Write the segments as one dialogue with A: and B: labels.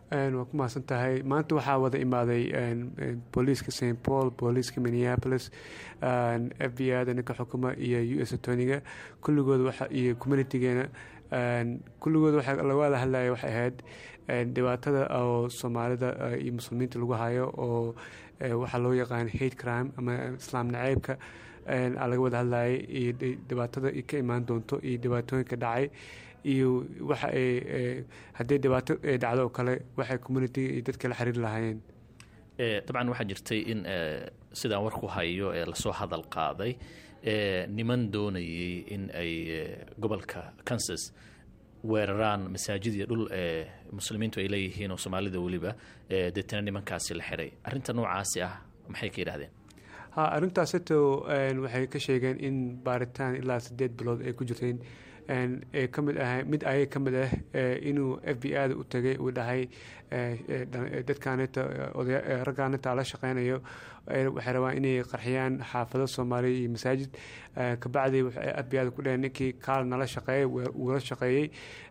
A: waa ku mahadsan tahay maanta waxaa wada imaaday booliiska st paul booliiska minneapolis f b i da ninka xukuma iyo u s atoniga kulligood iyo communitigeena kulligood waxa laga wada hadlaya waxay ahayd dhibaatada oo soomaalida iyo muslimiinta lagu hayo oo waxaa loo yaqaan hate crime ama islaam naceybka laga wada hadlayay iyo dhibaatada ka imaan doonto iyo dhibaatooyinka dhacay iyo waxa ay haddii dhibaato ay dhacdo oo kale waxay communitiga iyo dadka la xiriiri lahaayeen
B: dabcan waxaa jirtay in sidaan warku hayo ee lasoo hadal qaaday niman doonayay in ay gobolka kansas weeraraan masaajid iyo dhul ee muslimiintu ay leeyihiin oo soomaalida weliba deetana nimankaasi la xiray arrinta noocaasi ah maxay ka yidhahdeen
A: ha arrintaasito waxay ka sheegeen in baaritaan ilaa sideed bilood ay ku jirteen ee ka mid ah mid ayay ka mid ah inuu f b i da u tagay uu dhahay dadkaanita raggaanita la shaqeynayo waxay rabaan inay qarxiyaan xaafado soomaaliya iyo masaajid kabacdi f b i da ku dhaheen ninkii kaal nala shaqeeyay wuu la shaqeeyey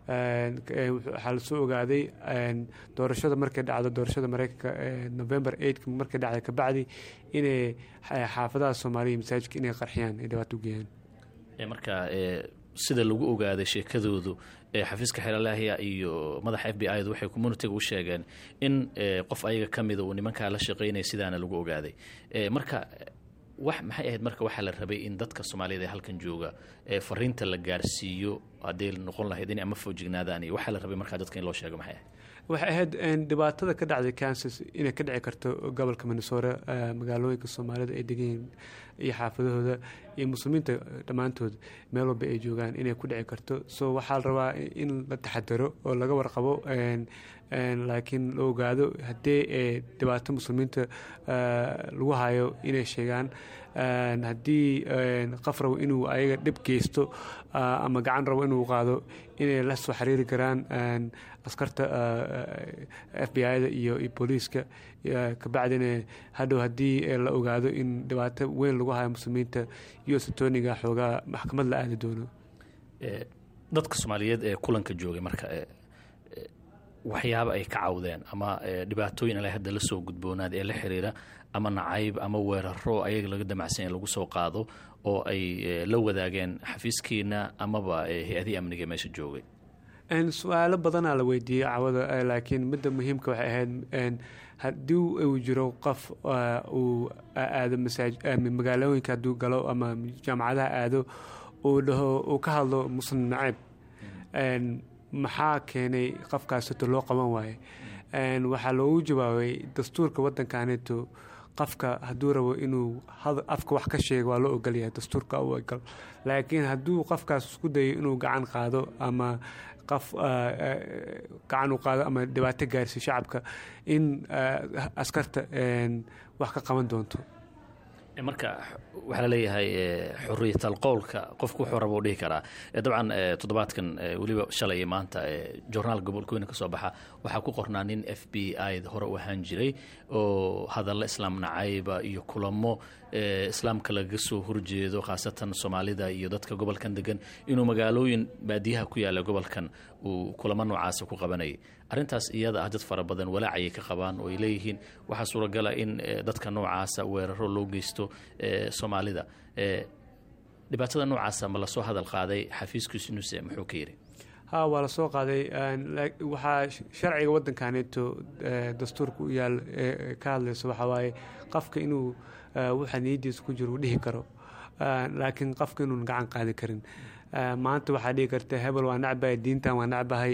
A: waxaa lasoo ogaaday doorashada markay dhacdo doorashada mareykanka november eight markay dhacday kabacdi inay xaafadaha soomaaliya iyo masaajidka inay qarxiyaan ay dhibaato u geeyaan
B: marka sida lagu ogaaday sheekadoodu xafiiska xeelalaahya iyo madaxa f b i du waxay communitiga u sheegeen in qof ayaga ka mida uu nimankaa la shaqeynaya sidaana lagu ogaaday marka wax maxay ahayd marka waxaa la rabay in dadka soomaaliyed ee halkan jooga fariinta la gaarsiiyo hadday noqon lahayd inay ama foojignaadaan iyo waxaa la rabay markaa dadka in loo sheego maxay ahayd
A: waxay ahayd dhibaatada ka dhacday kansas inay ka dhici karto gobolka minnesota magaalooyinka soomaalida ay deganyihiin iyo xaafadahooda iyo muslimiinta dhammaantood meel walba ay joogaan inay ku dhici karto so waxaa la rabaa in la taxadaro oo laga warqabo laakiin la ogaado haddii dhibaato muslimiinta lagu hayo inay sheegaan haddii qof rabo inuu ayaga dhib geysto ama gacan rabo inuu qaado inay la soo xiriiri karaan askarta f b i da iyo booliiska kabacdina hadhow haddii la ogaado in dhibaato weyn lagu hayo muslimiinta iyo satoniga xoogaa maxkamad la aadi doono
B: dadka soomaaliyeed ee kulanka joogay marka waxyaaba ay ka cawdeen ama dhibaatooyin ala hadda la soo gudboonaad ee la xiriira ama nacayb ama weeraro ayaga laga damacsan in lagu soo qaado oo ay la wadaageen xafiiskiina amaba hay-adihii amniga meesha joogay
A: su-aalo badanaa la weydiiyey cawada laakiin midda muhiimka waxay ahayd haddii uu jiro qof uu aado magaalooyinka hadduu galo ama jaamacadaha aado uu dhaho uu ka hadlo muslim nacayb maxaa keenay qofkaasito loo qaban waaye waxaa loogu jawaabay dastuurka waddankaanito qofka hadduu rabo inuu afka wax ka sheego waa loo ogolyahay dastuurka u ogol laakiin hadduu qofkaas isku dayo inuu gacan qaado ama qof gacan u qaado ama dhibaato gaarsiyo shacabka in askarta wax ka qaban doonto
B: marka waxaa laleeyahay xuriyatal qowlka qofku wuxuu raba u dhihi karaa dabcan toddobaadkan weliba shalay iyo maanta jornaal gobolkooyina ka soo baxa waxaa ku qornaa nin f b i hore u ahaan jiray oo hadalla islaam nacayba iyo kulamo islaamka lagaga soo horjeedo khaasatan soomaalida iyo dadka gobolkan degan inuu magaalooyin baadiyaha ku yaala gobolkan uu kulamo noocaasi ku qabanayay arrintaas iyada ah dad fara badan walaacayay ka qabaan oo ay leeyihiin waxaa suuragala in dadka noocaasa weeraro loo geysto soomaalida dhibaatada noocaasa ma lasoo hadal qaaday xafiiskiisnuse muxuu ka yidhi
A: ha waa lasoo qaaday waxaa sharciga waddankaneeto dastuurka u yaal ka hadlayso waxaa waaye qofka inuu waxa niyadiisa ku jiro uu dhihi karo laakiin qofka inuun gacan qaadi karin maanta waxaa dhihi karta hebel waa necbahay diintan waa necbahay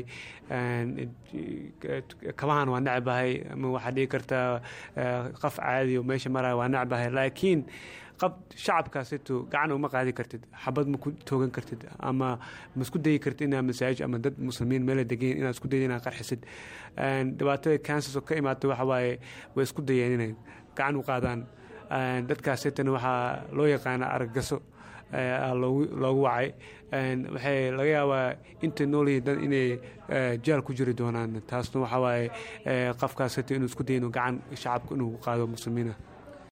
A: kabahan waa necbahay ama waxaa dhihi kartaa qof caadi oo meesha maraya waa necbahay laakiin qab shacabkaasito gacan uma qaadi kartid xabad ma ku toogan kartid ama ma isku dayi kartid inaa masaajid ama dad muslimiin meela degan inaad isku dayid inaad qarxisid dhibaatada kansas oo ka imaata waxa waaye way isku dayeen inay gacan u qaadaan dadkaasitana waxaa loo yaqaana aragaso loogu wacay waxay laga yaabaa intay noolyihiin dad inay jaal ku jiri doonaan taasna waxaa waaye qofkaasito inuu isku dayo inuu gacan shacabka inuu qaado muslimiina